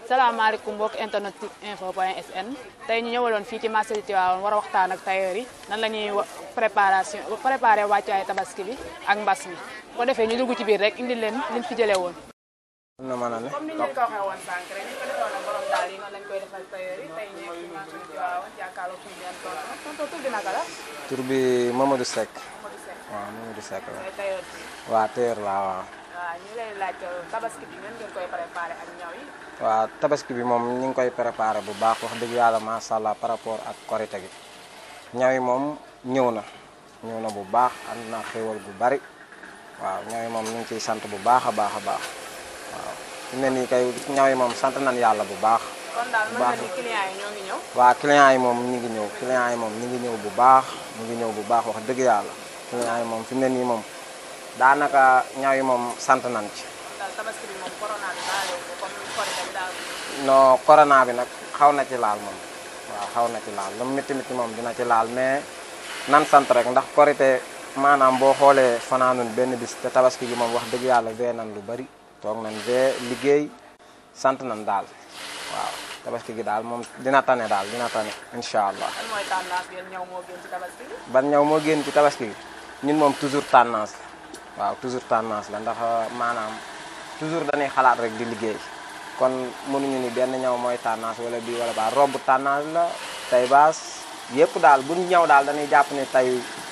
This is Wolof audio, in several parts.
salaamaaleykum mbokk internet info point sn tey ñu ñëwaloon fii ci marché Tivaouane war a waxtaan ak tailleur yi nan la ñuy préparation préparé wàccuwaay tabaski bi ak mbas mi ko defee ñu dugg ci biir rek indi leen liñ fi jëlee woon. na mën a ne comme ni ñu leen ko waxee woon sànq rek ñu ko defoon ak borom daal yi noonu lañ koy defal tailleur yi tey ñëw ci marché Tivaouane jàkkaarloo suñu benn tonton tonton tur bi naka la. tur bi Mamadou Seck Modou Seck waaw Mamadou Seck la mooy tailleur bi. waa téer laa waaw waaw ñu lay laaj tabaski bi ngeen ngeen koy préparé ak ñaw yi. waaw tabaski bi moom ñu ngi koy préparé bu baax wax dëgg yàlla macha allah par rapport ak korite gi ñaw yi moom ñëw na ñëw na bu baax am na xéwal bu bari waaw ñaw yi moom ñu ngi ciy sant bu baax a baax a baax waaw fi mu ne nii kay ñaw yi moom sant nañ yàlla bu baax kon daal mën baax na ni client yi ñoo ngi ñëw. waa clients yi moom ñu ngi ñëw clients yi moom ñu ngi ñëw bu baax ñu ngi ñëw bu baax wax dëgg yàlla clients yi moom fi mu ne nii moom daanaka ñaw yi moom sant nañ ci daal tabaski bi moom corona bi daal yow comme korite bi daal. non corona bi nag xaw na ci laal moom waaw xaw na ci laal lu mu métti métti moom dina ci laal mais nan sant rek ndax korite maanaam boo xoolee fanaanun benn bis te tabaski gi moom wax dëgg yàlla vee nan lu bari toog nañ vee liggéey sant nañ daal waaw tabaski gi daal moom dina tane daal dina tane incha allah lan mooy tendance yéen ñëw moo gën ci tabaski bi. ban ñëw moo génn ci tabaski gi ñun moom toujours tendance la waaw toujours tendance la ndax maanaam toujours dañuy xalaat rek di liggéey kon mënuñu ni benn ñëw mooy tendance wala bii wala baa robb tendance la tey baas yëpp daal buñ ñëw daal dañuy jàpp ni tey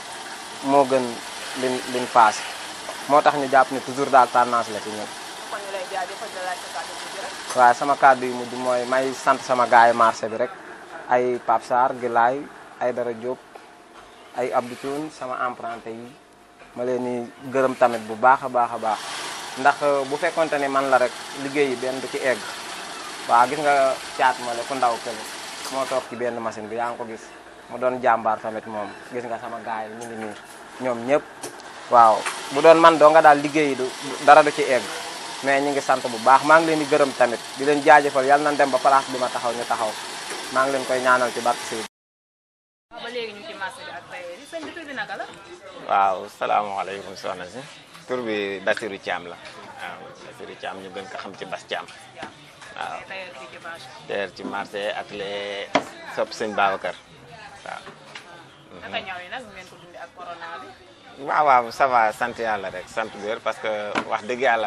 moo gën liñ liñ passé moo tax ñu jàpp ni toujours daal tendance la ci ñun kon ñu lay jaajëfal di la laaj sa kàddu gi rek. waaye sama kàddu yu mujj mooy may sant sama gaay yi marché bi rek ay Pape Sarr Gilaay ay Dara Diop ay Abdou Thioune sama emprunté yi ma leen ni gërëm tamit bu baax a baax a baax ndax bu fekkonte ni man la rek liggéey yi benn du ci egg waaw gis nga caat ma le ku ndaw kële moo toog ci benn machine bi yaa ngi ko gis mu doon jàmbaar tamit moom gis nga sama gaay yi ñu ngi nii ñoom ñëpp waaw bu doon man doo nga daal liggéey yi du dara du ci egg mais ñu ngi sant bu baax maa ngi leen di gërëm tamit di leen jaajëfal yàlla nañ dem ba place bi ma taxaw ñu taxaw maa ngi leen koy ñaanal ci barke Sëriñ waaw ba léegi ñu ci marché bi ak tailleur yi sëñ bi tur bi naka la. waaw salaamaaleykum soxna si tur bi Basirou Thiam la waaw Basirou Thiam ñu gën ko xam ci Bas Thiam waaw mooy tailleur fii ci marché. teer ci marché ak les sopp sëñ Babacar waaw naka ñaw yi nag ngeen ko dundee ak corona bi. waaw waaw ça va sant yàlla rek sant bu wér parce que wax dëgg yàlla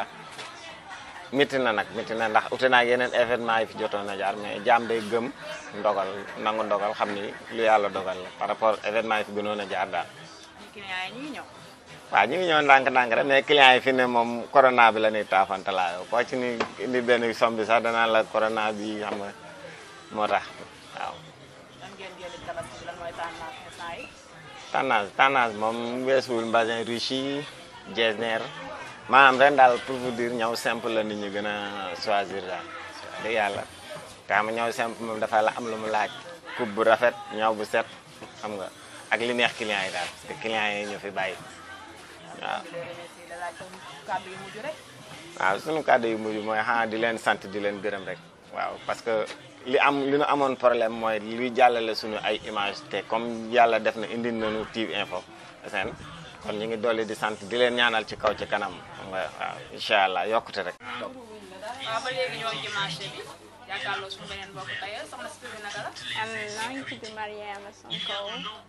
métti na nag métti na ndax ute naa yeneen événement yi fi jotoon a jaar mais jaam day gëm ndogal nangu ndogal xam ni lu yàlla dogal la par rapport événement yi fi gënoon a jaar daal ñu client yi ñu ngi ñëw. waaw ñu ngi ñëw ndànk-ndànk rek mais clients yi fi ne moom corona bi la ñuy taafantalaayoo koo ci ni indi benn somme bi sax danaa la corona bi xam nga moo tax waaw lan ngeen génn ci tabaski bi lan mooy tendance instant yi. tendance tendance moom weesuwul mbasin riche yi jesner maanaam ren daal pour vous dire ñëw simple la nit ñi gën a choisir daal dëgg yàlla te xam nga ñëw simple moom dafa la am lu mu laaj coupe bu rafet ñëw bu set xam nga ak li neex clients yi daal parce que clients yi ñu fi bàyyi waaw di leen remercier da laaj comme kàddu yu mujj rek. waaw sunu kàddu yu mujj mooy xanaa di leen sant di leen gërëm rek waaw parce que li am li nu amoon problème mooy luy jàllale suñu ay image te comme yàlla def na indi nañu TIV info seen kon ñu ngi dolli di sant di leen ñaanal ci kaw ci kanam xam nga waaw incha allah yokkute rek waaw ba léegi ñoo ngi ci marché bi jàkkaarloo suñu beneen mbokk tailleur soxna si tur bi naka la. am maa ngi tudd Mariama Sonko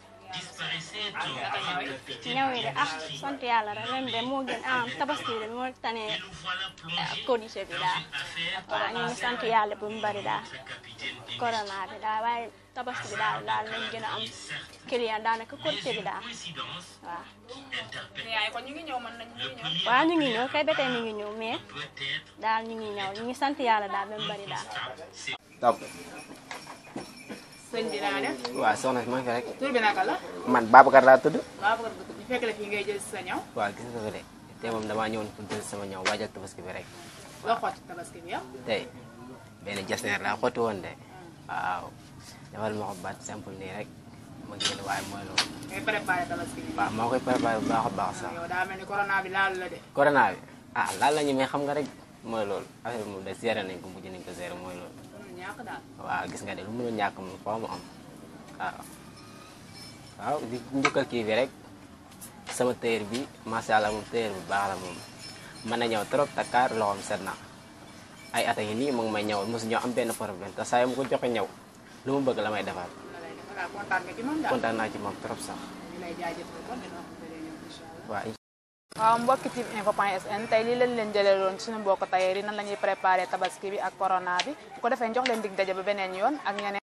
naka ñaw yi. ñëw yi de ah sant yàlla rek ren de moo gën ah tabaski bi de moo tane codice bi daal waaw ñu ngi sant yàlla bu mu bari daal corona bi daal waaye tabaski bi daal daal nañ gën a am client daanaka codice bi daal waaw client yi kon ñu ngi ñëw mën nañu ñu ngi ñëw. waaw ñu ngi ñëw kay ba tey ñu ngi ñëw mais daal ñu ngi ñëw ñu ngi sant yàlla daal ba mu bari daal donc sëñ bi naa def. waaw soxna si maa ngi fi rek tur bi naka la. man Babacar laa tudd waaw bëgg ñu fekk la fii ngay jël si sa ñaw. waaw gis nga ko de te moom damaa ñëwoon pour jël sama ñaw waajal tabaski bi rek loo xool ci tabaski bi yow. tey benn jasneer laa xotti woon de waaw defal ma ko baat simple nii rek ma génn waaye mooy loolu ngay préparé tabaski bi. waaw maa koy préparé bu baax a baax sax yow daa mel ni corona bi laalu la de. corona bi ah laal la ñu mais xam nga rek mooy loolu affaire bi moom de géré nañ ko mujj nañ ko géré mooy loolu mënul ñàkk daal. waaw gis nga de lu mënul ñàkk moom foo mu am waaw waaw di njukkal kii bi rek sama tailleur bi macha allah moom tailleur bu baax la moom mën na ñëw trop takkaar loxoom set na ay at a ngi nii mu ngi may ñawal mosu ñoo am benn problème te saa yu ma ko joxe ñaw lu mu bëgg la may defal waaw kontaan nga ci moom daal kontaan naa ci moom trop sax ñu lay jaajëfal kon dina wax bële ñoom incha allah waaw waaw mbokki Tiv info point sn tey lii lañ leen jëlee loon suñu mbokk tailleur yi nan la ñuy préparé tabaski bi ak corona bi bu ko defee jox leen dig daje ba beneen yoon ak ñeneen